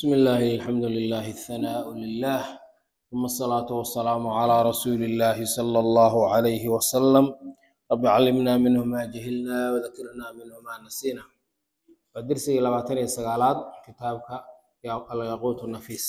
بسم الله الحمد لله الثناء لله ثم الصلاة والسلام على رسول الله صلى الله عليه وسلم رب علمنا منه ما جهلنا وذكرنا منه ما نسينا ودرسي لباتن سقالات كتابك يا الياقوت النفيس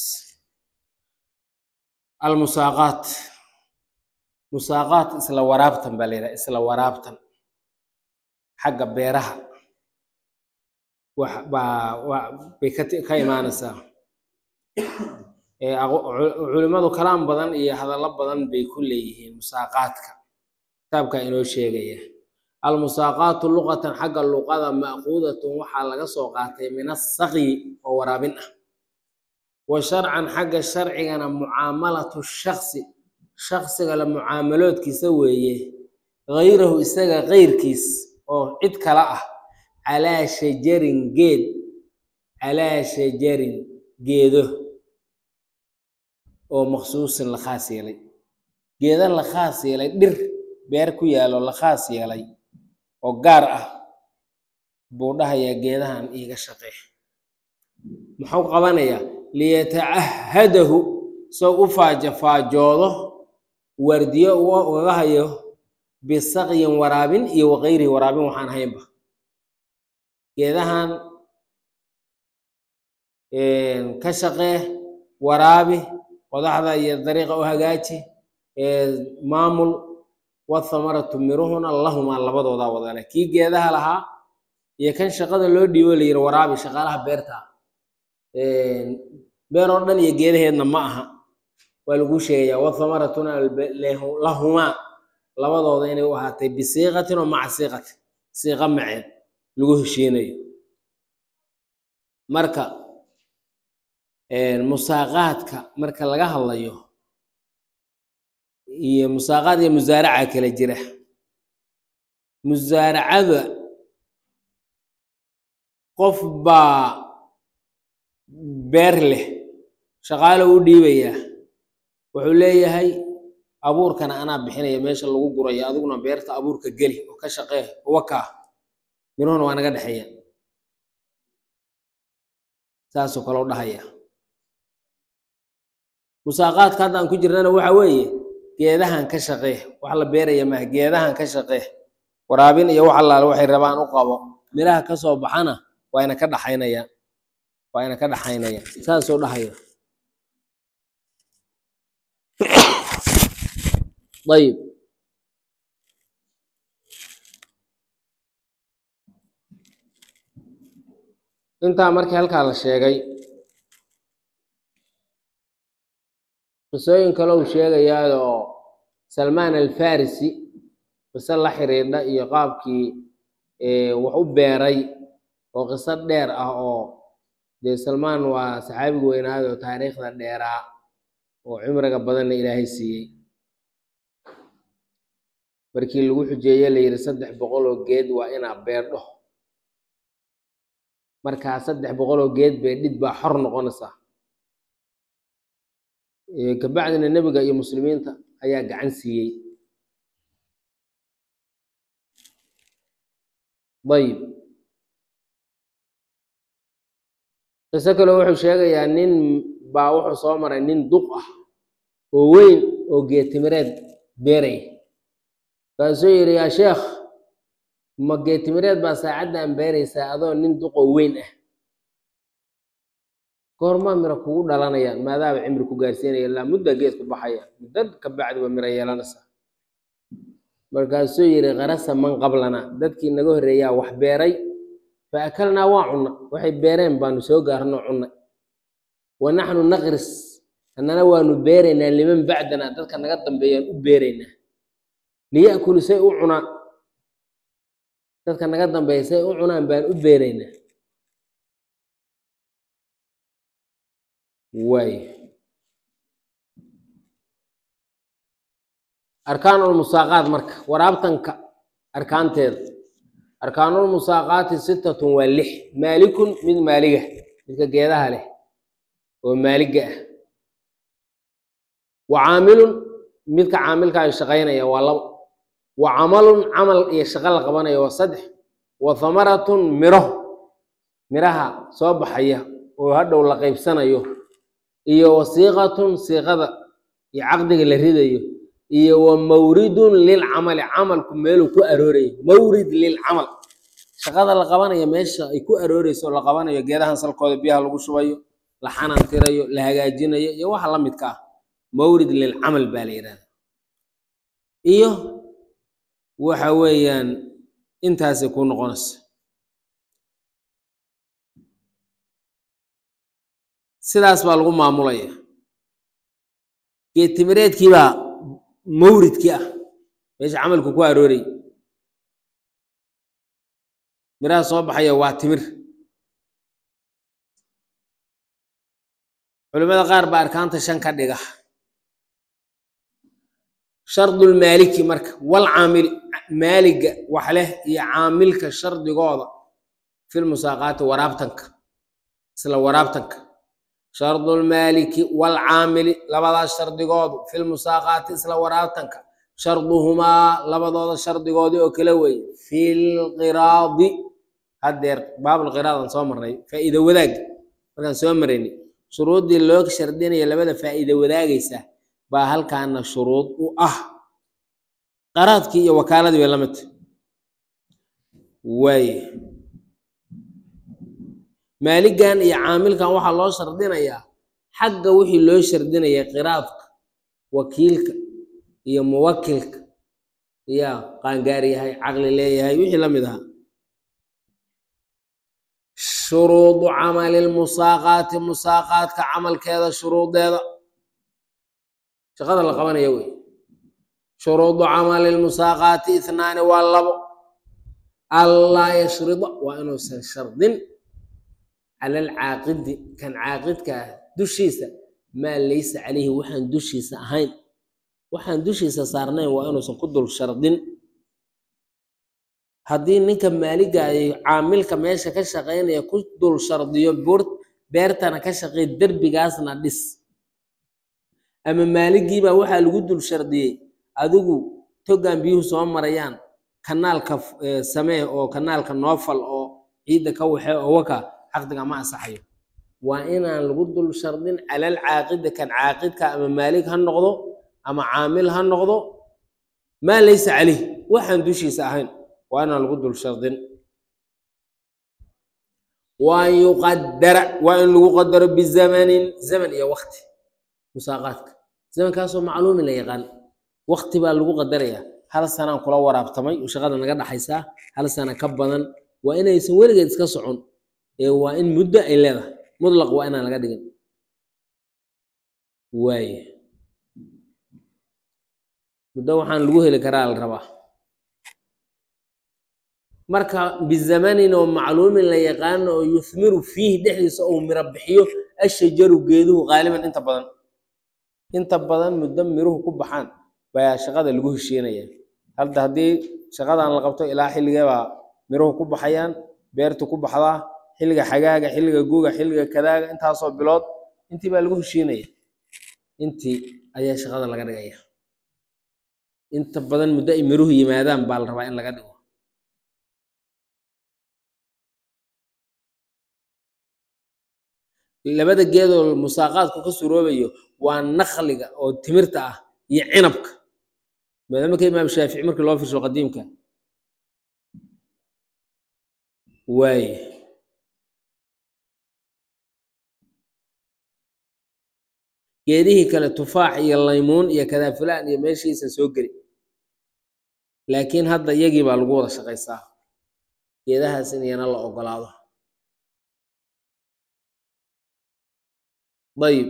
المساقات مساقات اسلا ورابتن باليرا اسلا ورابتن حق بيرها wax baa wa- bay ka ti- ka imaanaysaa Ee, aqo- cu- culimmadu kalaam badan iyo hadallo badan bay ku leeyihiin musaaqaadka kitaabka inoo sheegaya almusaaqaatu luqatan xagga luqada ma'quudatun waxaa laga soo qaatay min asaqyi oo waraabin ah wa sharcan xagga sharcigana mucaamalatu shaksi shaksiga la mucaamaloodkiisa weeye gayrahu isaga keyrkiis oo cid kale ah calaa shajarin geed calaa shajarin geedo oo maksuusin la khaas yeelay geeda la khaas yeelay dhir beer ku yaalo la khaas yeelay oo gaar ah buu dhahayaa geedahan iiga shaqee muxuu qabanayaa liyatacahadahu soo u faaja faajoodo wardiyo uga ugaga hayo bisaqyin waraabin iyo waqayrihi waraabin waxaan haynba geedahan ka shaqee waraabi qodaxda iyo dariiqa u hagaaji ee maamul wathamaratu miruhuna lahumaa labadoodaa wadale kii geedaha lahaa iyo kan shaqada loo dhiibo la yiri waraabi shaqaalaha beerta beer oo dhan iyo geedaheedna ma aha waa lagu sheegayaa wathamaratuna albe- lehu- lahumaa labadooda inay u ahaatay bisiiqatin oo maca siiqatin siiqa maceed lagu heshiinayo marka musaaqaadka marka laga hadlayo iyo musaaqaad iyo musaaraca kala jira musaaracada qof baa beer leh shaqaale u dhiibayaa wuxuu leeyahay abuurkana anaa bixinaya meesha lagu gurayo adiguna beerta abuurka geli oo ka shaqee wakaa miruhuna waa naga dhexeeya saasoo kaloo dhahaya musaaqaadka hadda aan ku jirnana waxa weeye geedahan ka shaqee wax la beeraya maaha geedahan ka shaqee waraabin iyo wax allaale waxay rabaan u qabo miraha ka soo baxana waa ina ka dhaxaynaya waa ina ka dhaxaynaya saasoo dhahaya ayib intaa markii halkaa la sheegay qisooyin kale uu sheegayaayoo salmaan alfarisi qiso la xiriidha iyo qaabkii ee, wax u beeray oo qiso dheer ah oo dee salmaan waa saxaabiga weynaayo oo taariikhda dheeraa oo cimriga badanna ilaahay siiyey markii lagu xujeeye la yidhi saddex boqol oo geed waa inaa beerdho markaa saddex boqol oo geed beedhid baa xor noqonaysaa Ee, kabacdina nebiga iyo muslimiinta ayaa gacan siiyey ayib qiso kale wuxuu sheegayaa nin baa wuxuu soo maray nin duq ah oo weyn oo geetimireed beeray kaasuu yidhi yaa sheekh ma geetimireed baa saacaddan beeraysaa adoo nin duq oo weyn ah goormaa miro kugu dhalanayaan maadaaba cimri ku gaarsiinaya ilaa mudda geed ku baxaya muddo ka bacdiba miro yeelanaysaa markaasuu yidhi qarasa man qablana dadkii naga horreeyaa wax beeray fa akalnaa waa cunna waxay beereen baanu soo gaarno cunna wa naxnu naqris annana waanu beeraynaa liman bacdana dadka naga dambeeyaan u beeraynaa liya'kulu say u cunaan dadka naga dambeeya say u cunaan baan u beeraynaa waay arkaanulmusaaqaat marka waraabtanka arkaanteeda arkaanulmusaaqaati sittatun waa lix maalikun mid maaliga midka geedaha leh oo maaliga ah wa caamilun midka caamilka ay shaqaynaya waa labo wa camalun camal iyo shaqo la qabanaya waa saddex wa thamaratun miro miraha soo baxaya oo hadhow la qaybsanayo iyo wasiiqatun siiqada iyo caqdiga la ridayo iyo wa mawridun lilcamali camalku meeluu ku aroorayo mawrid lilcamal shaqada la qabanayo meesha ay ku arooreyso oo la qabanayo geedahan salkooda biyaha lagu shubayo la xanantirayo la hagaajinayo iyo waxa la midka ah mawrid lilcamal baa la yidhahda iyo waxa weeyaan intaasay ku noqonaysa sidaas baa lagu maamulaya geed timireedkii baa mawridkii ah meesha camalku ku aroorayy miraha soo baxaya waa timir culimada qaar baa arkaanta shan ka dhiga shardulmaaliki marka wal caamili maaliga wax leh iyo caamilka shardigooda fil musaaqaati waraabtanka isla waraabtanka shardulmaaliki wal caamili labadaas shardigoodu fil musaaqaati isla waraabtanka sharduhumaa labadooda shardigoodii oo kala weeye fil qiraadi haddeer baabulqiraad aan soo marnay faa'iida wadaag markaan soo marayni shuruuddii loo shardinaya labada faa'iida wadaagaysa baa halkaana shuruud u ah qaraadkii iyo wakaaladii bay la mid tahay waaye maaligan iyo caamilkan waxaa loo shardinayaa xagga wixii loo shardinaya qiraadka wakiilka iyo muwakilka ya qaangaar yahay caqli leeyahay wixii la mid ahaa shuruudu camali lmusaaqaati musaaqaadka camalkeeda shuruudeeda shaqada la qabanaya wey shuruudu camali lmusaaqaati ithnaani waa labo allaa yashrida waa inuusan shardin cala alcaaqidi kan caaqidka ah dushiisa maa laysa calayhi waxaan dushiisa ahayn waxaan dushiisa saarnayn waa inuusan ku dul shardin haddii ninka maaliga ay caamilka meesha ka shaqaynaya ku dul shardiyo buur beertana ka shaqeey derbigaasna dhis ama maaligiibaa waxaa lagu dul shardiyey adigu togan biyuhu soo marayaan kanaalka samee oo kanaalka noofal oo ciidda ka waxe oo waka caqdiga ma ansaxayo waa inaan lagu dul shardin calal caaqida kan caaqidka ama maalig ha noqdo ama caamil ha noqdo maa laysa caleyh waxaan dushiisa ahayn waa inaan lagu dul shardin waan yuqadara waa in lagu qadaro bizamanin zaman iyo wakti musaaqaadka zamankaasoo macluumin la yaqaan wakti baa lagu qadaraya hal sanaan kula waraabtamay oo shaqada naga dhaxaysaa hal sana ka badan waa inaysan weligeed iska socon ee waa in muddo ay leedahay mutlaq waa inaan laga dhigin waaye muddo waxaan lagu heli karaa la rabaa marka bizamanin oo macluumin la yaqaano oo yuthmiru fiihi dhexdiisa ou miro bixiyo ashajaru geeduhu qaaliban inta badan inta badan muddo miruhu ku baxaan baa shaqada lagu heshiinaya hadda haddii shaqadan la qabto ilaa xilligee baa miruhu ku baxayaan beertu ku baxdaa xilliga xagaaga xilliga guga xilliga kadaaga intaasoo bilood intii baa lagu heshiinaya intii ayaa shaqada laga dhigaya inta badan muddo ay miruhu yimaadaan baa la rabaa in laga dhigo labada geedoo musaaqaadku ka suroobayo waa nakliga oo timirta ah iyo cinabka maadaama ka imaam shaafici markii loo firsho qadiimka waaye geedihii kale tufaax iyo laymuun iyo kadaafulaan iyo meeshiisa soo geli laakiin hadda iyagii baa lagu wada shaqaysaa geedahaas in iyana la ogolaado ayib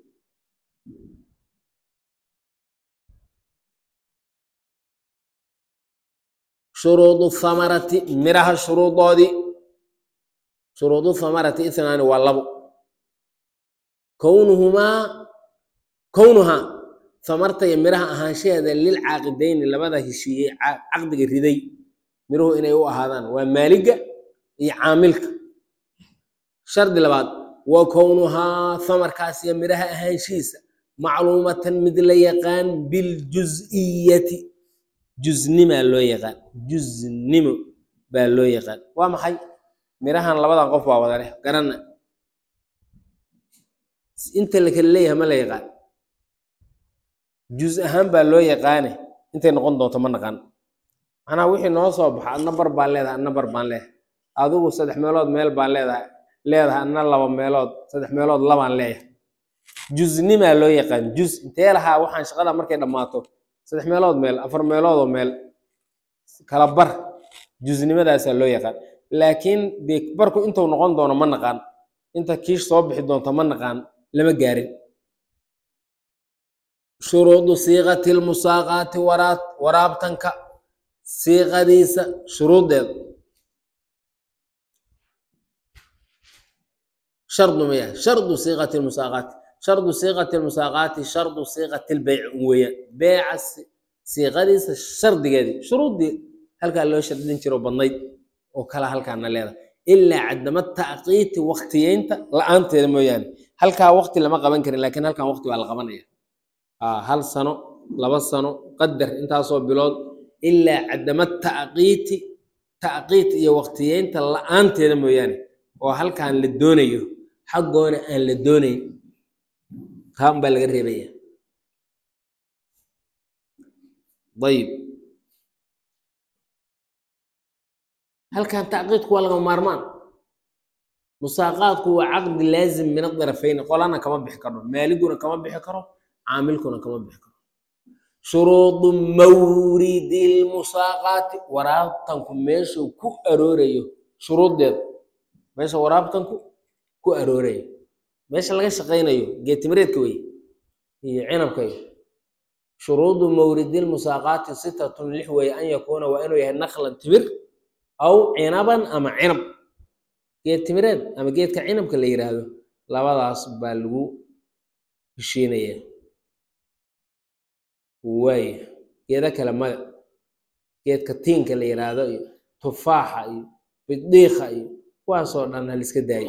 shuruudu hamarati miraha shuruudoodii shuruudu hamarati ithnaani waa labo kownuhumaa kownuhaa hamarta iyo miraha ahaanshaheeda lilcaaqidayni labada heshiiyey caqdiga riday miruhu inay u ahaadaan waa maaliga iyo caamilka shardi labaad wa kownuhaa hamarkaas iyo miraha ahaanshihiisa macluumatan mid la yaqaan biljuz'iyati juznima loo yaqaan juznimo baa loo yaqaan waa maxay mirahan labadan qof baa wada leh garana inta la kala leeyahay ma la yaqaan juz ahaan baa loo yaqaane intay noqon doonto ma naqaan macnaha wixii noo soo baxa adna bar baan leedahay adna bar baan leedahay adigu saddex meelood meel baan leedahay leedahay adna laba meelood saddex meelood labaan leeyahay juznimaa loo yaqaan juz intee lahaa waxaan shaqada markay dhammaato saddex meelood meel afar meeloodoo meel kala bar juznimadaasaa loo yaqaan laakiin dee barku intuu noqon doono ma naqaan inta kiish soo bixi doonto ma naqaan lama gaarin shuruudu siiqati lmusaaqaati waraad waraabtanka siiqadiisa shuruuddeeda shardu maya shardu siiqati lmusaaqaati shardu siiqati lmusaaqaati shardu siiqati lbeyc weeyaan beeca si- siiqadiisa shardigeedii shuruuddii halkaa loo shardin jiro badnayd oo kala halkaana leedahay ilaa cadama tacqiiti waktiyeynta la-aanteeda mooyaane halkaa wakti lama qaban karin laakiin halkan wakti waa la qabanaya aa hal sano laba sano qadar intaasoo bilood ilaa cadama tacqiiti tacqiit iyo waktiyeynta la-aanteeda mooyaane oo halkan la doonayo xaggoona aan la doonayn kaa un baa laga reebaya ayib halkan tacqiidku waa lagama maarmaan musaaqaadku waa caqdi laazim min adarafayni qolana kama bixi karo maaliguna kama bixi karo caamilkuna kama bixi karo shuruudu mawridi lmusaaqaati waraabtanku meeshuu ku aroorayo shuruuddeeda meesha waraabtanku ku aroorayo meesha laga shaqaynayo geetimireedka wey iyo cinabka iyo shuruudu mawridi lmusaaqaati sitatun lix weeye an yakuuna waa inuu yahay naklan timir aw cinaban ama cinab geed timireed ama geedka cinabka la yiraahdo labadaas baa lagu heshiinaya waaya geeda kale maya geedka tiinka la yiraahdo iyo tufaaxa iyo bidiika iyo kuwaasoo dhan haliska daayo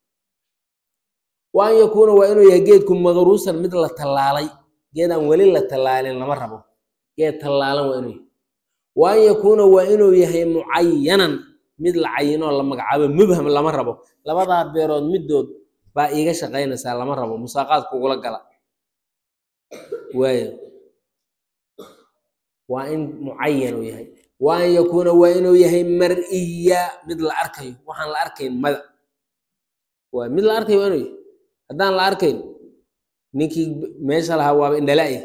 wa an yakuuna waa inuu yahay geedku maqruusan mid la tallaalay geed aan weli la tallaalin lama rabo geed tallaalan waa inuu yahay wa an yakuuna waa inuu yahay mucayanan mid la cayinoo la magacaabo mubham lama rabo labadaa beerood midood baa iiga shaqaynaysaa lama rabo musaaqaad kugula gala waayo waa in mucayan uu yahay wa an yakuuna waa inuu yahay mar-iya mid la arkayo waxaan la arkayn mada waa mid la arkayo waa inuu yahay haddaan la arkayn ninkii meesha lahaa waaba indhala-ya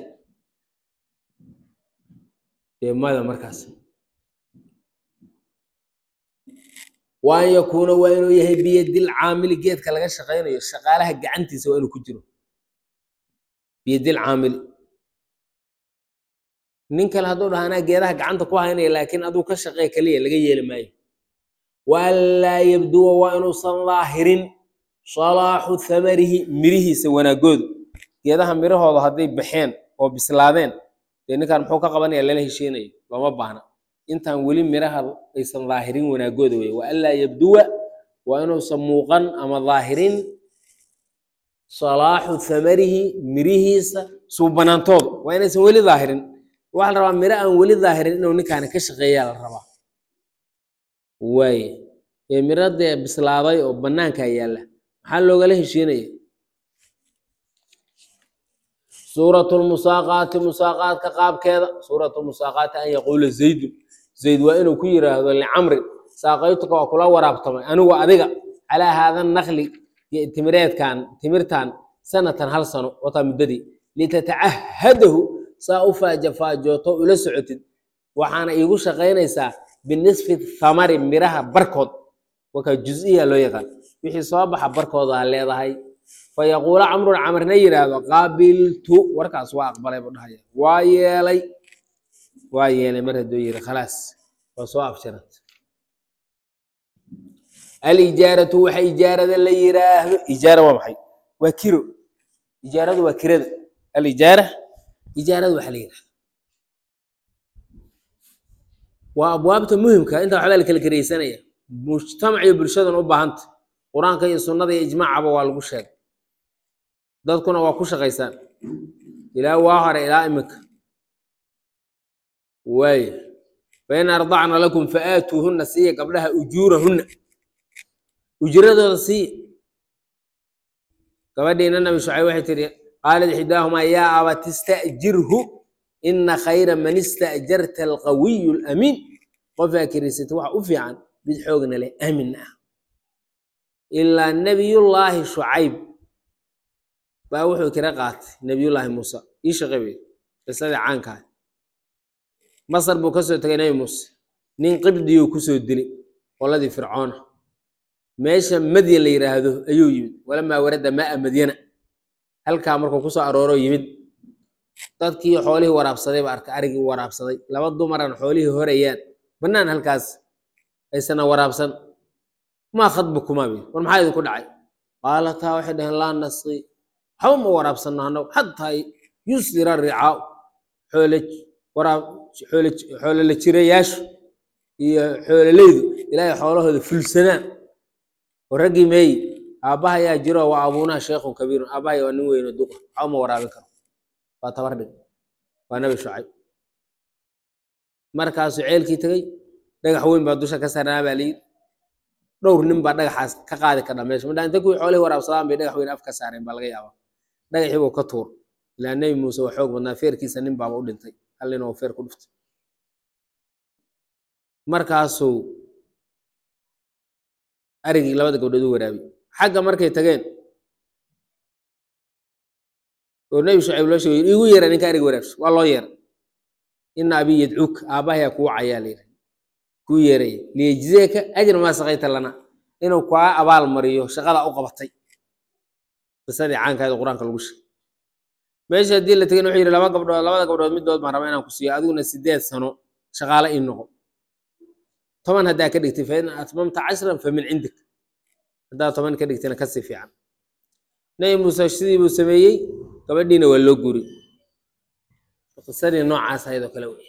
dee mada markaas wa an yakuuna waa inuu yahay biyadil caamili geedka laga shaqaynayo shaqaalaha gacantiisa waa inuu ku jiro biyadil caamili nin kale hadduu dhaha anaa geedaha gacanta ku haynaya laakiin aduu ka shaqeey kaliya laga yeeli maayo waanlaa yabduwa waa inuusan daahirin salaaxu thamarihi mirihiisa wanaagoodu geedaha mirahooda hadday baxeen oo bislaadeen dee ninkan muxuu ka qabanaya lala heshiinayo looma baahna intaan weli miraha aysan daahirin wanaagooda wey waanlaa yabduwa waa inuusan muuqan ama daahirin salaaxu thamarihi mirihiisa suubanaantooda waa inaysan weli daahirin waxaa la rabaa miro aan weli daahirin inuu ninkaani ka shaqeeyaa la rabaa waaye ee miro dee bislaaday oo bannaankaa yaalla maxaa loogala heshiinaya suuratu lmusaaqaati musaaqaadka qaabkeeda suuratu lmusaaqaati an yaquula zaydun zayd waa inuu ku yiraahdo licamrin saaqaytuka waa kula waraabtamay anigu adiga calaa haada nakli timireedkan timirtan sanatan hal sano wataa muddadii litatacahadahu saa u faaja faajooto ula socotid waxaana iigu shaqaynaysaa binisfi thamari miraha barkood wakaa juziya loo yaqaan wixii soo baxa barkoodaa leedahay fa yaquula camrun camarna yidhaahdo qaabiltu warkaas waa aqbalay buu dhahaya waa yeelay waa yeelay mar hadduu yidhi khalaas waa soo afsharad alijaaratu waxa ijaarada la yiraahdo ijaara waa maxay waa kiro ijaaradu waa kirada alijaara ijaarada waxa la yidhahda waa abwaabta muhimka inta waxbaa la kala karaysanaya mujtamac iyo bulshadan u baahanta qur-aanka iyo sunnada iyo ijmaacaba waa lagu sheegay dadkuna waa ku shaqaysaan ilaa waa hore ilaa iminka waaya fain ardacna lakum faaatuuhunna siiya gabdhaha ujuurahunna ujuradooda siiya gabadhiina nabi shucayb waxay tihi qaalat ixdaahumaa yaa abat ista'jirhu ina khayra man ista'jarta alqawiyu alamiin qofaa kiriisata waxa u fiican mid xoogna leh aamin ah ilaa nebiyullaahi shucayb baa wuxuu kira qaatay nebiyullaahi muuse ii shaqey wey qisadii caankaa masar buu ka soo tegay nebi muuse nin qibdiyuu kusoo dilay qoladii fircoona meesha madyan la yidhaahdo ayuu yimid walamaa warada maa madyana halkaa markuu kusoo arooro yimid dadkii xoolihii waraabsaday ba arkay arigii waraabsaday laba dumaran xoolihii horayaan bannaan halkaas aysana waraabsan maa khadbukumaa bi war maxaa idinku dhacay qaalataa waxay dhaheen laa nasqi waxba ma waraabsanno annagu xataa yusdira ricaa xoole waraab xoole xoolole jirayaashu iyo xoololeydu ilaahay xoolahooda fulsadaan oo raggii meeyi aabbaha yaa jiro waa abuunaha sheekhun kabiirun aabbahay waa nin weyno duqa waxba ma waraabin karo waa tabar dhig waa nabi shucayb markaasuu ceelkii tegey dhagax weyn baa dusha ka sarnaa baa layidhi dhowr nin baa dhagaxaas ka qaadi kardha meesha madhaa inta kuwii xoolihii waraabsadaan bay dhagax weyn af ka saareen baa laga yaabaa dhagaxii buu ka tuur ilaa nebi muuse waa xoog badnaa feerkiisa nin baaba u dhintay hal nin oo feer ku dhuftay markaasuu arigii labada gabdhood u waraabiyey xagga markay tageen oo nebi shucayb loo sheegay igu yeera ninka arig waraabsho waa loo yeeray ina abii yadcuuk aabbahayaa kuu cayaa layidhi kuu yeeraya liyejzeeka ajra maa saqayta lana inuu kaa abaal mariyo shaqada u qabatay qisadii caankaada qur-aanka lagu sheegay meesha haddii la tegin wuxuu yidhi laba gabdhood labada gabdhood middood baan rabaa inaan ku siiyo adiguna sideed sano shaqaale ii noqo toban haddaa ka dhigtay fain atmamta cashran fa min cindik haddaa toban ka dhigtayna kasii fiican nebi muuse sidii buu sameeyey gabadhiina waa loo guri qisadii noocaas ahayd oo kale wey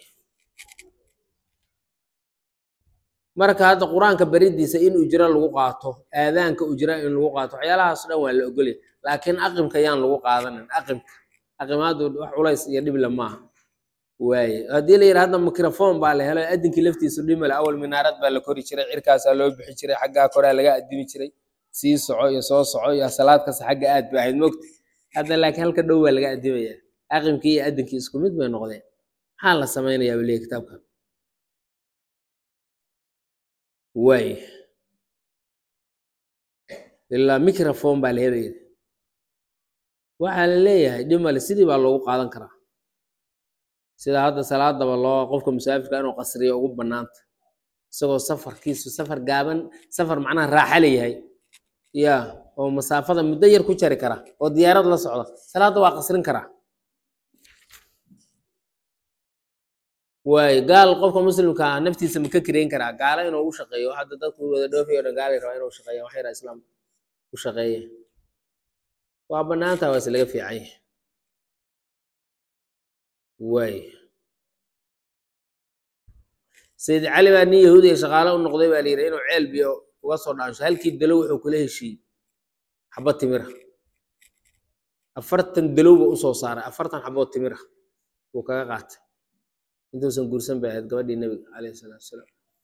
marka hadda qur-aanka beridiisa in ujro lagu qaato aadaanka ujra in lagu qaato waxyaalahaas dhan waa la ogolya laakiin aqimka yaan lagu qaadanin aqimka aqimaadu wax culays iyo dhible maaha waaye haddii la yidhi hadda microphone baa la helo adinkii laftiisu dhimale awal minaarad baa la kori jiray cirkaasaa loo bixi jiray xaggaa koraa laga adimi jiray sii soco iyo soo soco iyo salaad kasta xagga aad ba ahayd mogta hadda laakiin halka dhow baa laga adimaya aqimkii iyo adinkii isku mid bay noqdeen maxaa la samaynayaa buu leeyahy kitaabkan waay ilaa microphone baa la helaya waxaa la leeyahay dhimale sidii baa loogu qaadan karaa sida hadda salaadaba loo qofka musaafirka inuu qasriyo ugu banaanta isagoo safarkiisu safar gaaban safar macnaha raaxa leeyahay ya oo masaafada muddo yar ku jari kara oo diyaarad la socda salaadda waa qasrin karaa waay gaal qofka muslimka ah naftiisa ma ka kireyn karaa gaalo inuu u shaqeeyo hadda dadku wada dhoofayo o dhan gaalay rabaa inuu shaqeeya wax yara islaam u shaqeeya waa banaanta waa is laga fiican yahay waay sayid cali baa nin yahuudiya shaqaale u noqday baa la yidhi inuu ceel biyo uga soo dhaansho halkii dalow wuxuu kula heshiiyey xabad timira afartan dalow buu usoo saaray afartan xabood timira buu kaga qaatay intuusan guursan bay ahayd gabadhii nebiga calayhi salaatu wasalaam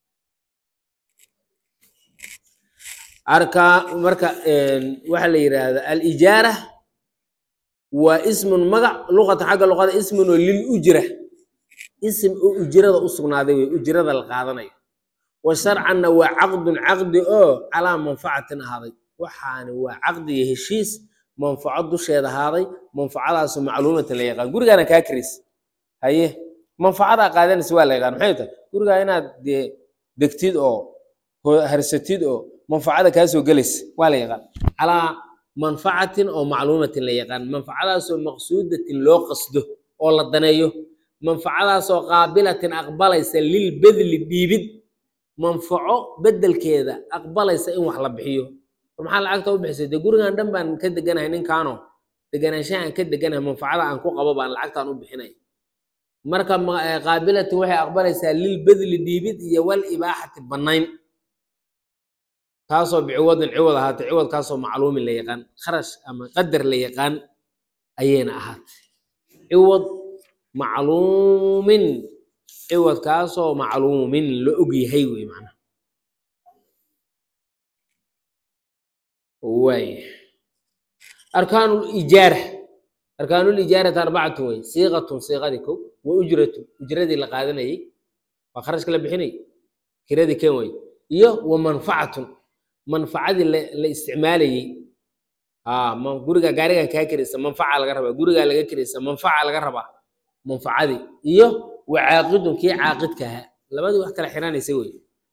arka marka waxaa la yidhaahdaa alijaara waa ismun magac luqata xagga luqada ismun oo lil ujra ism oo ujrada u sugnaaday wey ujrada la qaadanayo wa sharcanna waa caqdun caqdi oo calaa manfacatin ahaaday waxaani waa caqdi iyo heshiis manfaco dusheeda ahaaday manfacadaasoo macluumatan la yaqaan gurigaana kaa karis haye manfacadaa qaadanaysa waa la yaqaan maxay tahay gurigaa inaad dee degtid oo harsatid oo manfacada kaa soo gelaysa waa la yaqaan calaa manfacatin oo macluumatin la yaqaan manfacadaasoo maqsuudatin loo qasdo oo la daneeyo manfacadaasoo qaabilatin aqbalaysa lilbedli dhiibid manfaco bedelkeeda aqbalaysa in wax la bixiyo war maxaa lacagta u bixisay dee gurigan dhan baan ka deganahay ninkaano deganaanshaha aan ka deganahay manfacada aan ku qabo baan lacagtaan u bixinay marka qaabilatin waxay aqbalaysaa lilbedli dhiibid iyo wal ibaaxati bannayn taasoo biciwadin ciwad ahaatay ciwadkaasoo macluumin la yaqaan kharash ama qadar la yaqaan ayayna ahaatay ciwad macluumin ciwadkaasoo macluumin la og yahay wey macnaha waay arkaanu lijaara arkaanu lijaarati arbacatu wey siiqatun siiqadii kow wa ujratu ujradii la qaadanayey waa kharashka la bixinay kiradii ken wey iyo wa manfacatun manfacadii la la isticmaalayey aa ma- guriga gaarigan kaa kiraysa manfaca laga rabaa gurigaa laga kiraysa manfaca laga rabaa manfacadii iyo wa caaqidun kii caaqidka ahaa labadii wax kala xiranaysa wey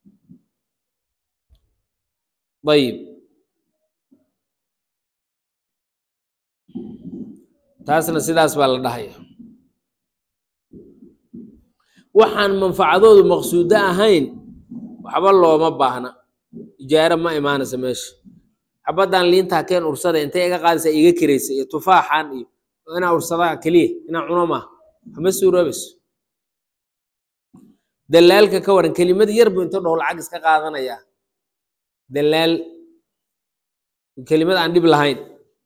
ayib taasna sidaas baa la dhahaya waxaan manfacadoodu maqsuudo ahayn waxba looma baahna ijaaro ma imaanaysa meesha xabaddan liintaa keen ursada intay iga qaadaysa iga kiraysa iyo tufaaxan iyo inaa ursadaa keliya inaa cuno maaha waxma suuroobayso dalaalka ka waran kelimad yar buu inta dhow lacag iska qaadanayaa dalaal kelimad aan dhib lahayn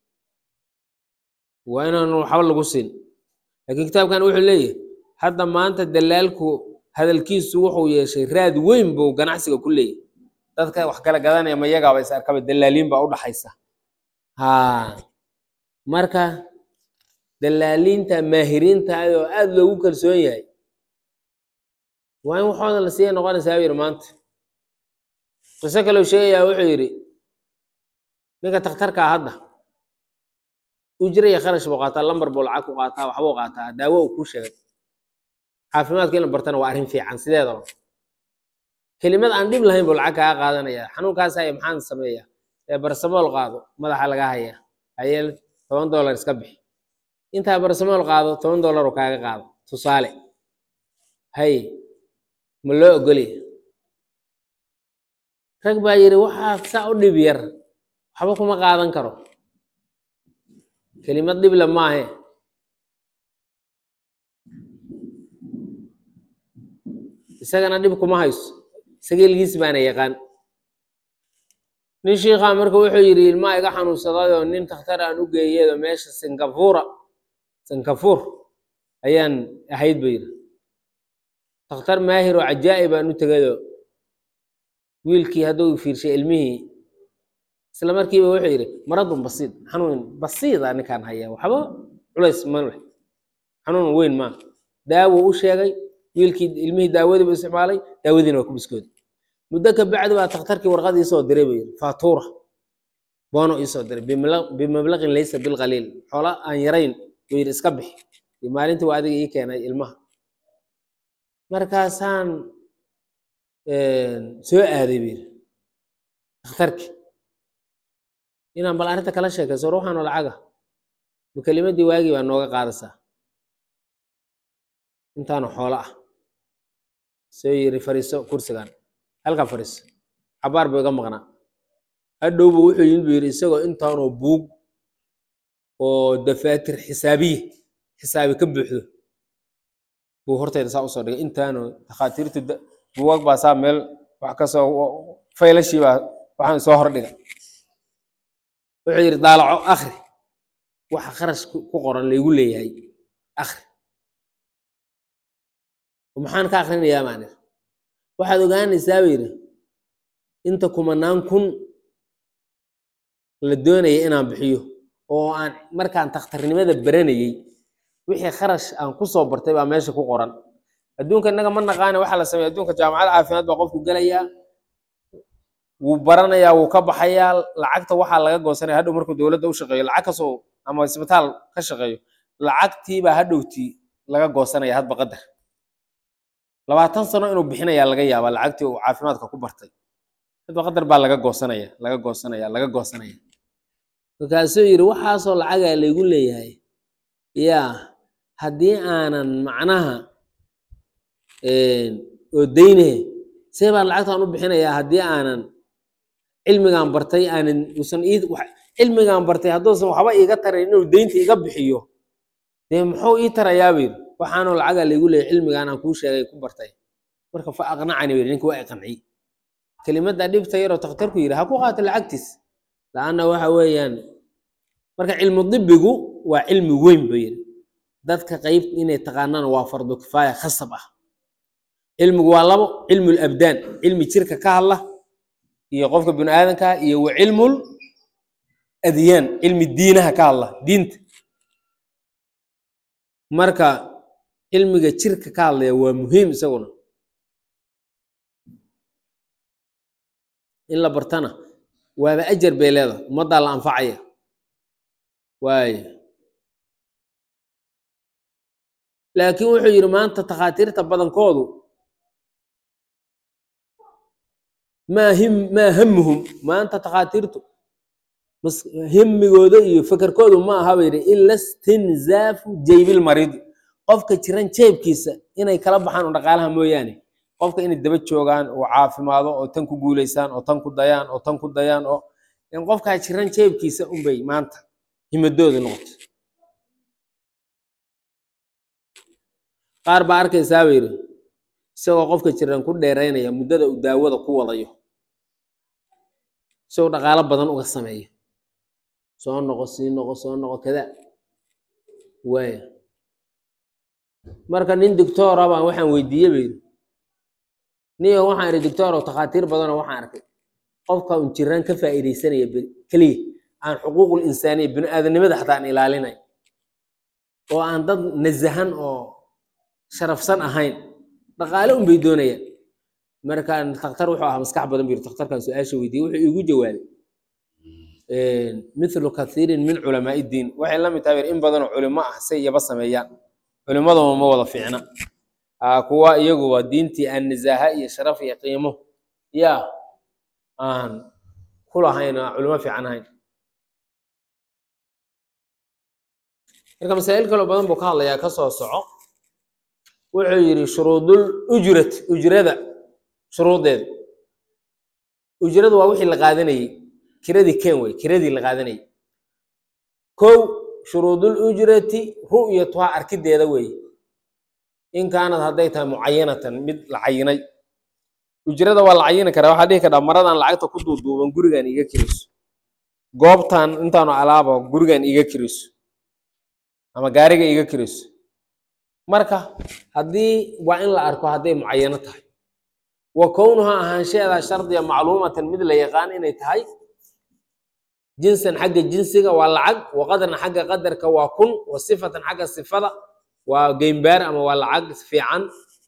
waa inaan waxba lagu siin laakiin kitaabkan wuxuu leeyahay hadda maanta dalaalku hadalkiisu wuxuu yeeshay raad weyn buu ganacsiga ku leeyahay dadka wax kala gadanaya ma yagaaba is arkaba dalaaliin baa u dhaxaysa ha marka dalaaliinta maahiriinta oo aada loogu kalsoon yahay waa in waxooda la siiya noqonaysaa buu yidhi maanta qiso kaleu sheegayaa wuxuu yidhi ninka takhtarka ah hadda ujra iyo kharash buu qaataa lambar buu lacag ku qaataa waxbuu qaataa daawo uu kuu sheegay caafimaadka in la bartana waa arrin fiican sideedaba kelimad aan dhib lahayn buu lacag kaga qaadanaya xanuunkaas haya maxaan sameeyaa ee barsamool qaado madaxa laga haya hayeel toban dollar iska bixi intaa barsamool qaado toban dollar uu kaaga qaado tusaale hay ma loo ogolya rag baa yidhi waxaa saa u dhib yar waxba kuma qaadan karo kelimad dhible maahe isagana dhib kuma hayso isaga ilgiis baana yaqaan nin shiikhaa marka wuxuu yidhi ilmaa iga xanuunsadayoo nin takhtar aan u geeyeedo meesha singafuura singafuur ayaan ahayd buu yidhi takhtar maahir oo cajaa'ib aan u tegayoo wiilkii hadduu fiirshay ilmihii isla markiiba wuxuu yidhi maradun basiid xanuun basiida ninkaan hayaa waxba culays ma leh xanuun weyn maa daawo u sheegay wiilkii ilmihii daawadiibu isticmaalay daawadiina waa ku biskooday muddo ka bacdi baa takhtarkii warqad iisoo diray buu yidhi faatuura boono iisoo diray bimala- bimablaqin laysa bilqaliil xoola aan yarayn buu yidhi iska bixi iyo maalintii waa adiga ii keenay ilmaha markaasaan soo aaday buu yidhi takhtarkii inaan bal arrinta kala sheekayso ruuxaanoo lacaga ma kelimadii waagii baa nooga qaadaysaa intaanu xoolo ah soo yiri fariiso kursigan halkaa fariiso cabaar buu iga maqnaa hadhowba wuxuu yimid buu yidhi isagoo intaanoo buug oo dafaatir xisaabiye xisaabi ka buuxdo buu hortayda saa usoo dhigay intaanoo takhaatiirtu da- buugag baa saa meel wax kasoo faylashii baa waxaan soo hordhiga wuxuu yidhi daalaco akri waxa kharash ku ku qoran laygu leeyahay akri maxaan ka akrinayaa maanir waxaad ogaanaysaa buu yidhi inta kumanaan kun la doonaya inaan bixiyo oo aan markaan takhtarnimada baranayey wixii kharash aan kusoo bartay baa meesha ku qoran adduunka innaga ma naqaane waxaa la sameeya adduunka jaamacad caafimaad baa qofku gelayaa wuu baranayaa wuu ka baxayaa lacagta waxaa laga goosanaya hadhow markuu dowladda u shaqeeyo lacag kasoo ama isbitaal ka shaqeeyo lacagtiibaa hadhowtii laga goosanaya hadba qadar labaatan sano inuu bixinayaa laga yaabaa lacagtii uu caafimaadka ku bartay hadba qadar baa laga goosanaya laga goosanaya laga goosanaya markaasuu yidhi waxaasoo lacagaa laygu leeyahay yaa haddii aanan macnaha oo dayne see baan lacagtaan u bixinayaa haddii aanan cilmigaan bartay aanan usan ii wax- cilmigaan bartay hadduusan waxba iiga tarayn inuu deynta iga bixiyo dee muxuu ii tarayaa buu yidhi waxaanoo lacagaa laygu leeyahay cilmigaan aan kuu sheegay ku bartay marka fa aqnacani buu yidhi ninka waa iqanciy kelimadda dhibta yaroo takhtarku yidhi ha ku qaato lacagtiis la-anna waxa weeyaan marka cilmu dibigu waa cilmi weyn buu yidhi dadka qayb inay taqaanaan waa fardu kifaaya khasab ah cilmigu waa labo cilmu labdaan cilmi jirka ka hadla iyo qofka bini aadanka iyo wa cilmul adyaan cilmi diinaha ka hadla diinta marka cilmiga jirka ka hadlaya waa muhiim isaguna in la bartana waaba ajar bay leedahay ummaddaa la anfacaya waayo laakiin wuxuu yidhi maanta takhaatiirta badankoodu maa him maa hamuhum maanta takhaatiirtu mas himigooda iyo fekerkoodu ma aha ba yidhi ila istinzaafu jaybil maridi qofka jiran jeebkiisa inay kala baxaan oo dhaqaalaha mooyaane qofka inay daba joogaan oo caafimaado oo tan ku guulaysaan oo tan ku dayaan oo tan ku dayaan oo in qofkaa jiran jeebkiisa unbay maanta himadooda noqoto qaar baa arkaysaa ba yidhi isagoo qofka jiran ku dheeraynaya muddada uu daawada ku wadayo isagoo dhaqaalo badan uga sameeya soo noqo sii noqo soo noqo kada waaya marka nin doctoora baan waxaan weydiiye ba yidhi niyo waxaan idhi doctor oo takhaatiir badanoo waxaan arkay qofka un jiraan ka faa'iidaysanaya be- keliya aan xuquuqul insaaniya bini aadanimada xataa aan ilaalinay oo aan dad nasahan oo sharafsan ahayn dhaqaale un bay doonayaan markaan takhtar wuxuu ahaa maskax badan bu yiri takhtarkan su-aasha weydiiyey wuxuu iigu jawaabay mithlu kathiirin min culamaai diin waxay la mid tahay in badanoo culimo ah say yaba sameeyaan culimaduma ma wada fiicna aa kuwa iyagu waa diintii aan nisaaha iyo sharaf iyo qiimo yaa aan ku lahayn oo aan culimo fiican ahayn marka masaa'il kaloo badan buu ka hadlayaa ka soo soco wuxuu yidhi shuruudul ujrat ujrada shuruudeeda ujradu waa wixii la qaadanayey kiradii ken wey kiradii la qaadanayey kow shuruudul ujrati ru'yatuhaa arkideeda weeye in kaanad hadday tahay mucayanatan mid la cayinay ujrada waa la cayini karaa waxaa dhihi karaa maradan lacagta ku duuduuban gurigan iga kiriso goobtan intaanu alaaba gurigan iga kiriso ama gaariga iga kiriso marka haddii waa in la arko hadday mucayano tahay wa kownuhaa ahaanshaheeda shardiya macluumatan mid la yaqaan inay tahay jinsan xagga jinsiga waa lacag wa qadran xagga qadarka waa kun wa sifatan xagga sifada waa geymbaar ama waa lacag fiican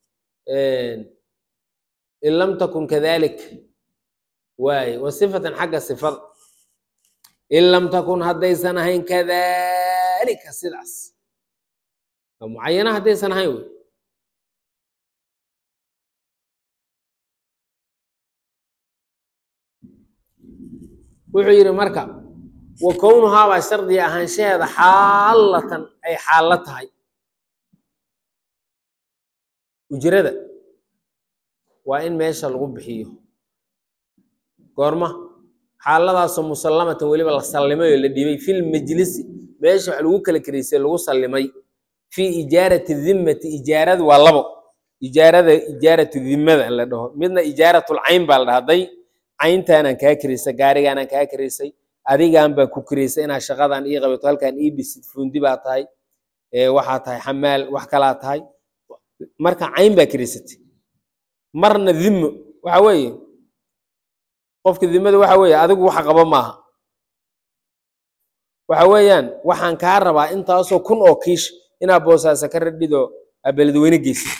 in lam takun kadalik waaye wa sifatan xagga sifada in lam takun haddaysan ahayn kadalika sidaas waa mucayana haddaysan ahayn wey wuxuu yidhi marka wa kownuhaabaa shardiga ahaanshaheeda xaalatan ay xaallo tahay ujrada waa in meesha lagu bixiyo goorma xaaladaasoo musallamatan weliba la sallimay oo la dhibay fil majlisi meesha wax lagu kala karaysay lagu sallimay fii ijaarati dimmati ijaaradu waa labo ijaarada ijaaratu dimmada la dhaho midna ijaaratul cayn baa la dhaha hadday cayntaanaan kaa karaysay gaarigaanaan kaa karaysay adigaan baa ku karaysay inaad shaqadan ii qabato halkaan ii dhisid fuundi baa tahay waxaa tahay xamaal wax kalaa tahay marka cayn baa karaysatay marna dhimmo waxa weeye qofka dimmada waxa weeye adigu waxa qaba maaha waxa weeyaan waxaan kaa rabaa intaasoo kun oo kiish inaad boosaasa ka radhidoo aa beledweyne geysid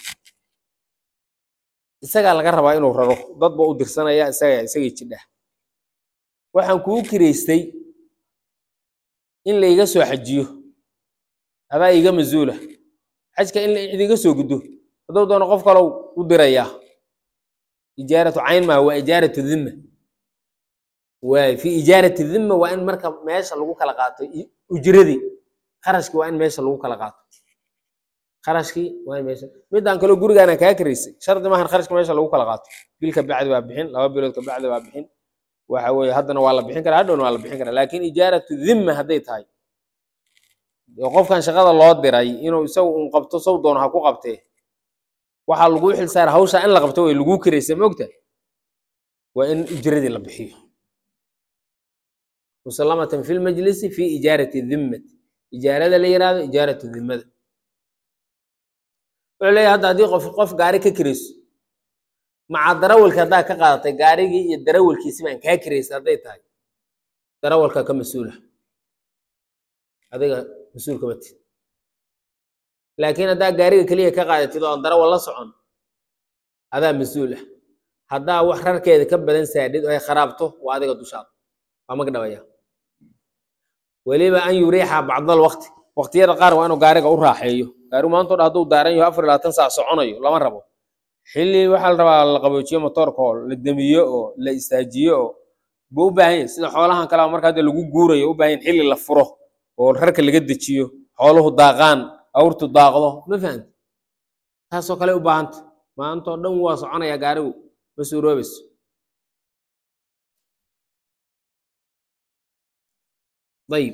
isagaa laga rabaa inuu raro dad ba u dirsanaya isaga isagay jidhah waxaan kuu kiraystay in layga soo xajiyo adaa iga masuula xajka in cid iga soo guddo hadduu doono qof kalow u dirayaa ijaaratu cayn maa waa ijaaratu dhimma waay fi ijaarati dhimma waa in marka meesha lagu kala qaato ujradii kharashkii waa in meesha lagu kala qaato kharashkii waa in meesha midaan kaloo gurigaana kaa karaysay shardi maahan kharashka meesha lagu kala qaato bil ka bacdi waa bixin laba bilood ka bacdi waa bixin waxa weeye haddana waa la bixin karaa hadhowna waa la bixin karaa laakiin ijaaratu dhimma hadday tahay oo qofkan shaqada loo diray inuu isagu un qabto sow doono ha ku qabtee waxaa lagu xilsaara hawsha in la qabto way lagu karaysay maogta waa in ujradii la bixiyo musallamatan fi lmajlisi fi ijaarati dhimmati ijaarada la yihahdo ijaaratu dhimmada wuxuu leeyahay hadda haddii qof qof gaari ka kirayso maca darawalka haddaa ka qaadatay gaarigii iyo darawalkiisi baan kaa kiraysay hadday tahay darawalka ka mas-uula adiga mas-uulka mati laakiin haddaa gaariga keliya ka qaadatid oo darawal la socon adaa mas-uul ah haddaa wax rarkeeda ka badan saadhid oo ay kharaabto waa adiga dushaada waa mag dhabaya weliba an yuriixa bacdal waqti waqtiyada qaar waa inuu gaariga u raaxeeyo gaarigu maanta o dhan hadduu daaran yaho afar iyo labaatan saac soconayo lama rabo xilli waxaa la rabaa la qaboojiyo motoorka oo la demiyo oo la istaajiyo oo buu u baahan yahay sida xoolahan kale marka hadda lagu guurayo u baahan yahay xilli la furo oo rarka laga dejiyo xooluhu daaqaan awrtu daaqdo ma fahamti taasoo kale u baahanta maanta oo dhan waa soconaya gaarigu ma suuroobayso ayib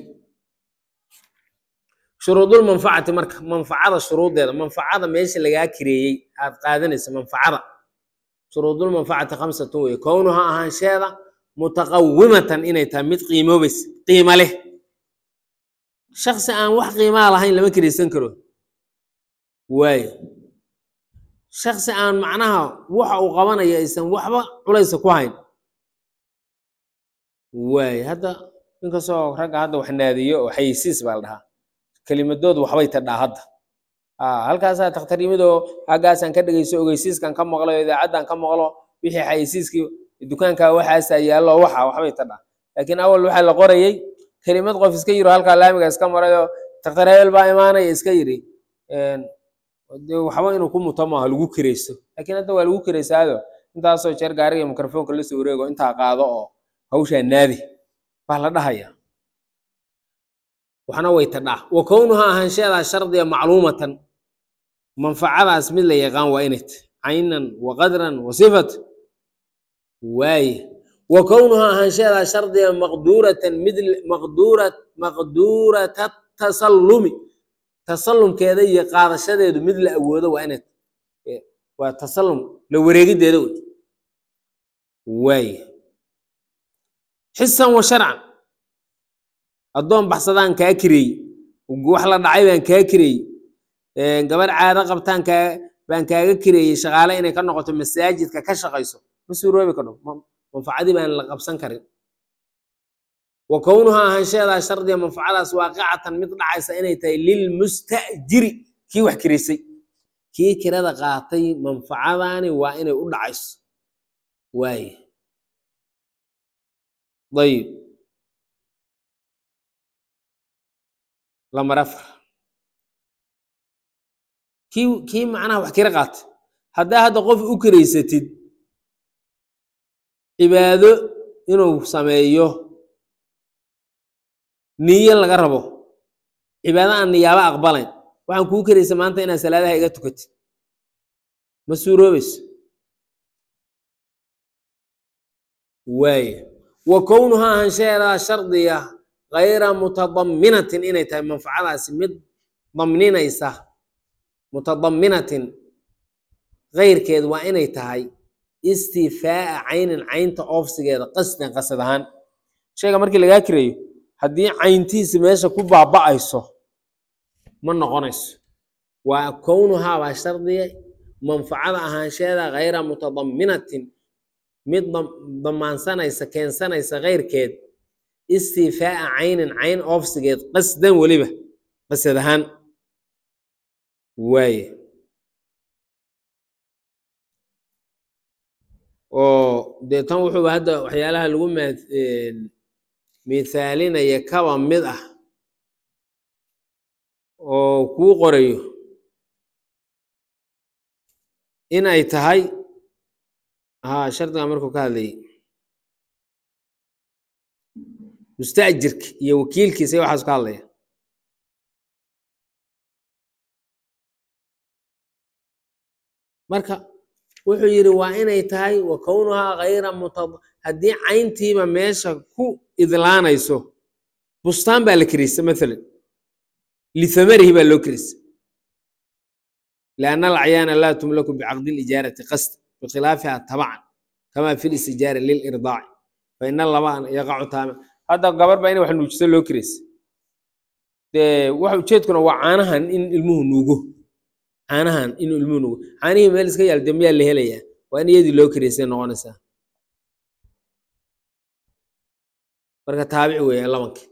shuruudulmanfacati marka manfacada shuruudeeda manfacada meesha lagaa kireeyey aad qaadanaysa manfacada shuruudulmanfacati khamsatun weye kownuha ahaansheeda mutaqawimatan inay tahay mid qiimoobaysa qiimo leh shaksi aan wax qiimaa lahayn lama kiraysan karo waayo shaksi aan macnaha waxa uu qabanayo aysan waxba culaysa ku hayn waayo hadda inkastoo ragga hadda wax naadiyo oo xayeysiis baa la dhahaa kelimadoodu waxbay tadhaa hadda halkaasaa takhtar yimid oo haggaasaan ka dhegeyso ogeysiiskan ka maqlo idaacaddan ka maqlo wixii xayeysiiskii dukaankaa waxaasaa yaallo waxa waxbay tadhaa laakiin awal waxaa la qorayey kelimad qof iska yiro halkaa laamiga iska marayoo takhtar hebel baa imaanaya iska yiri waxba inuu ku muto maaha lagu kirayso laakiin hadda waa lagu kiraysaado intaasoo jeer gaariga mikrofoonka la soo wareego intaa qaado oo hawshaa naadi baa la dhahaya waxna way tadhaa wa kownuha ahaansheedaa shardiga macluumatan manfacadaas mid la yaqaan waa inay tahy caynan wa qadran wa sifat waaye wa kownuha ahaansheedaa shardiga maqduuratan mid maqduura maqduurata tasallumi tasallumkeeda iyo qaadashadeedu mid la awoodo waa inay waa tasallum la wareegideeda wey waaye xisan wa sharcan addoon baxsadaan kaa kireey wax la dhacay baan kaa kireey gabar caado qabtaan kaa baan kaaga kireeyey shaqaale inay ka noqoto masaajidka ka shaqayso ma suuroobi kadho manfacadii baan la qabsan karin wa kownuha ahaansheedaa shardiga manfacadaas waaqicatan mid dhacaysa inay tahay lilmustajiri kii wax kiraysay kii kirada qaatay manfacadaani waa inay u dhacayso waaye ayib lamar afar kii kii macnaha wax kira qaatay haddaa hadda qof u kiraysatid cibaado inuu sameeyo niyo laga rabo cibaado aan niyaabo aqbalayn waxaan kuu karaysa maanta inaad salaadaha iga tukatid ma suuroobayso waaye wa kownuha ahaansheedaa shardiga kayra mutadaminatin inay tahay manfacadaasi mid damninaysa mutadaminatin keyrkeed waa inay tahay istifaa'a caynin caynta oofsigeeda qasdan qasad ahaan shayga markii lagaa kireeyo haddii cayntiisi meesha ku baaba'ayso ma noqonayso waa kownuhaa baa shardiga manfacada ahaansheeda kayra mutadaminatin mid damaansanaysa keensanaysa keyrkeed istifaa'a caynin cayn oofsigeed qasdan weliba qasad ahaan waaye oo dee tan wuxuuba hadda waxyaalaha lagu mithaalinaya kaba mid ah oo kuu qorayo in ay tahay haa shardiga markuu ka hadlayay musta'jirka iyo wakiilkiisa iyo waxaasu ka hadlaya marka wuxuu yidhi waa inay tahay wa kownuhaa kayra muta haddii cayntiiba meesha ku idlaanayso bustaan baa la keriysa maalan lithamarihi baa loo keriysa lianna alacyaana laa tumlaku bicaqdi lijaarati qasd bikhilaafiha tabacan kama fi listijaara lilirdaaci faina labaan yaqacu taama hadda gabar baa ina wax nuujiso loo keriysa dee wax ujeedkuna waa caanahan in ilmuhu nuugo caanahan inuu ilmuhu nuugo caanihii meel iska yaal dee miyaa la helayaa waa in iyadii loo keriysay noqonaysaa marka taabici weeyaan labankii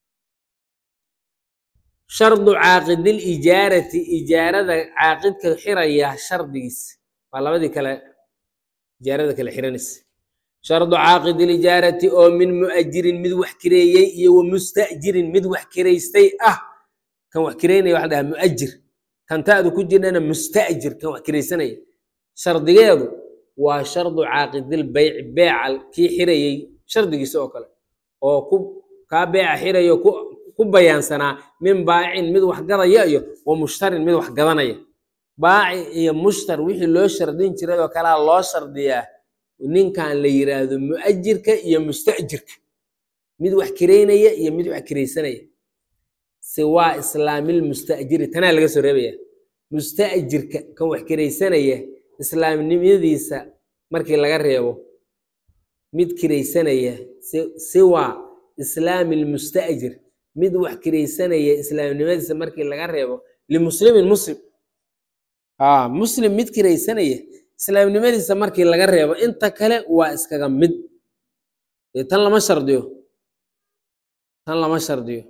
shardu caaqidil ijaarati ijaarada caaqidka xiraya shardigiisa waa labadii kale ijaarada kale xiranaysa shardu caaqidil ijaarati oo min mu'ajirin mid wax kireeyey iyo wa musta'jirin mid wax kiraystay ah kan wax kireynaya waxa la dhahaa mu'ajir kan ta'du ku jirnana musta'jir kan wax kiraysanaya shardigeedu waa shardu caaqidil beyci beeca kii xirayey shardigiisa oo kale oo ku kaa beeca xirayo ku ku bayaansanaa min baacin mid wax gadaya iyo wa mushtarin mid wax gadanaya baaci iyo mushtar wixii loo shardin jiray oo kalea loo shardiyaa ninkan la yiraahdo mu'ajirka iyo musta'jirka mid wax kireynaya iyo mid wax kiraysanaya siwaa islaamil musta'jiri tanaa laga soo reebaya musta'jirka kan wax kiraysanaya islaamnimadiisa markii laga reebo mid kiraysanaya siwaa islaamil musta'jir mid wax kiraysanaya islaamnimadiisa markii laga reebo limuslimin muslim aa muslim mid kiraysanaya islaamnimadiisa markii laga reebo inta kale waa iskaga mid dee tan lama shardiyo tan lama shardiyo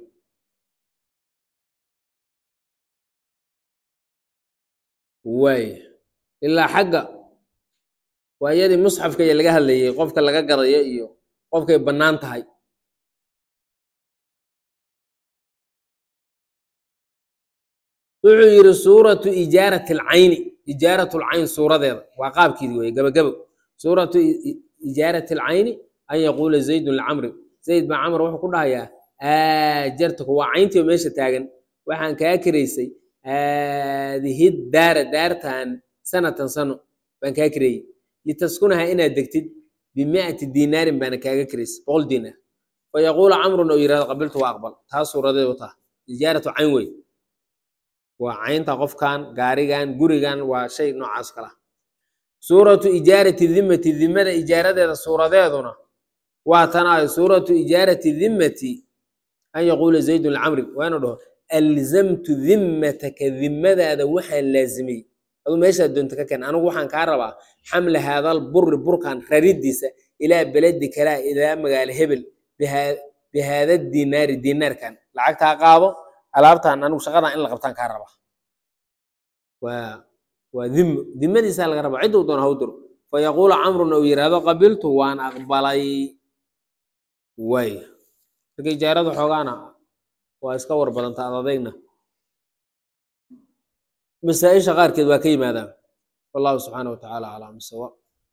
waaya ilaa xagga waa iyadii musxafka iyo laga hadlayay qofka laga gadayo iyo qofkay bannaan tahay wuxuu yidhi suuratu ijaarati alcayni ijaaratu lcayn suuradeeda waa qaabkeedi weye gabagabo suuratu ijaarati alcayni an yaquula zaydun licamri zayd baa camr wuxuu ku dhahayaa aajartuku waa cayntii meesha taagan waxaan kaa kiraysay haadihi daara daartan sanatan sano baan kaa kireeyey litaskunaha inaad degtid bimiati dinaarin baana kaaga kiraysay boqol dinaar fayaquulu camrun oo yirahdo qabiltu waa aqbal taa suuradeedu taa ijaaratu cayn wey waa caynta qofkan gaarigan gurigan waa shay noocaas kala suuratu ijaarati dimmati dimmada ijaaradeeda suuradeeduna waa tanaayo suuratu ijaarati dimmati an yaquula zaydun licamri waa inuu dhaho alzamtu dimmataka dimmadaada waxaan laazimiyey aduu meeshaad doonta ka keen anigu waxaan kaa rabaa xamla haadal buri burkan raridiisa ilaa beledi kalaa ilaa magaalo hebel bihaada dinaari dinaarkan lacagtaa qaado alaabtan anigu shaqadan in la qabtaan kaa rabaa waa waa dhimmo dimmadiisaa laga rabaa cidduu doona haw diro fayaquulu camrun ou yidhaahdo qabiltu waan aqbalay way marka ijaarada xoogaana waa iska war badanta ad adayna masaa-isha qaarkeed waa ka yimaadaan wallahu subxaana wa tacaala aclam sawa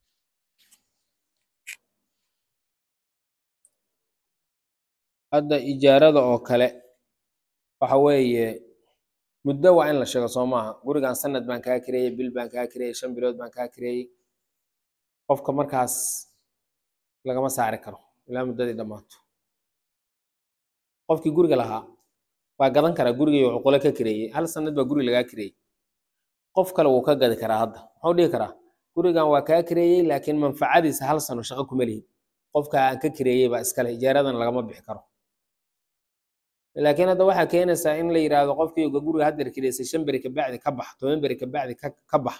hadda ijaarada oo kale waxa weeye muddo waa in la sheego soo maaha gurigan sanad baan kaa kireeyey bil baan kaa kireeyey shan bilood baan kaa kireeyey qofka markaas lagama saari karo ilaa muddadii dhammaato qofkii guriga lahaa waa gadan karaa gurigii wuxuu qole ka kireeyey hal sanad baa guri lagaa kireeyey qof kale wuu ka gadi karaa hadda muxuu dhihi karaa gurigan waa kaa kireeyey laakiin manfacadiisa hal sano shaqo kuma lihin qofka aan ka kireeyey baa iskale ijaaradan lagama bixi karo laakiin hadda waxaa keenaysaa in la yidhaahdo qofkii guriga haddeer kireysay shan beri kabacdi ka bax toban beri kabacdi ka bax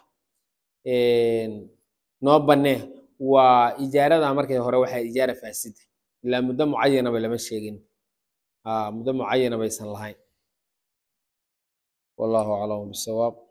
noo bannee waa ijaarada markii hore waxaa ijaara faasida ilaa muddo mucayanaba lama sheegin muddo mucayana baysan lahayn wallahu aclam bisawaab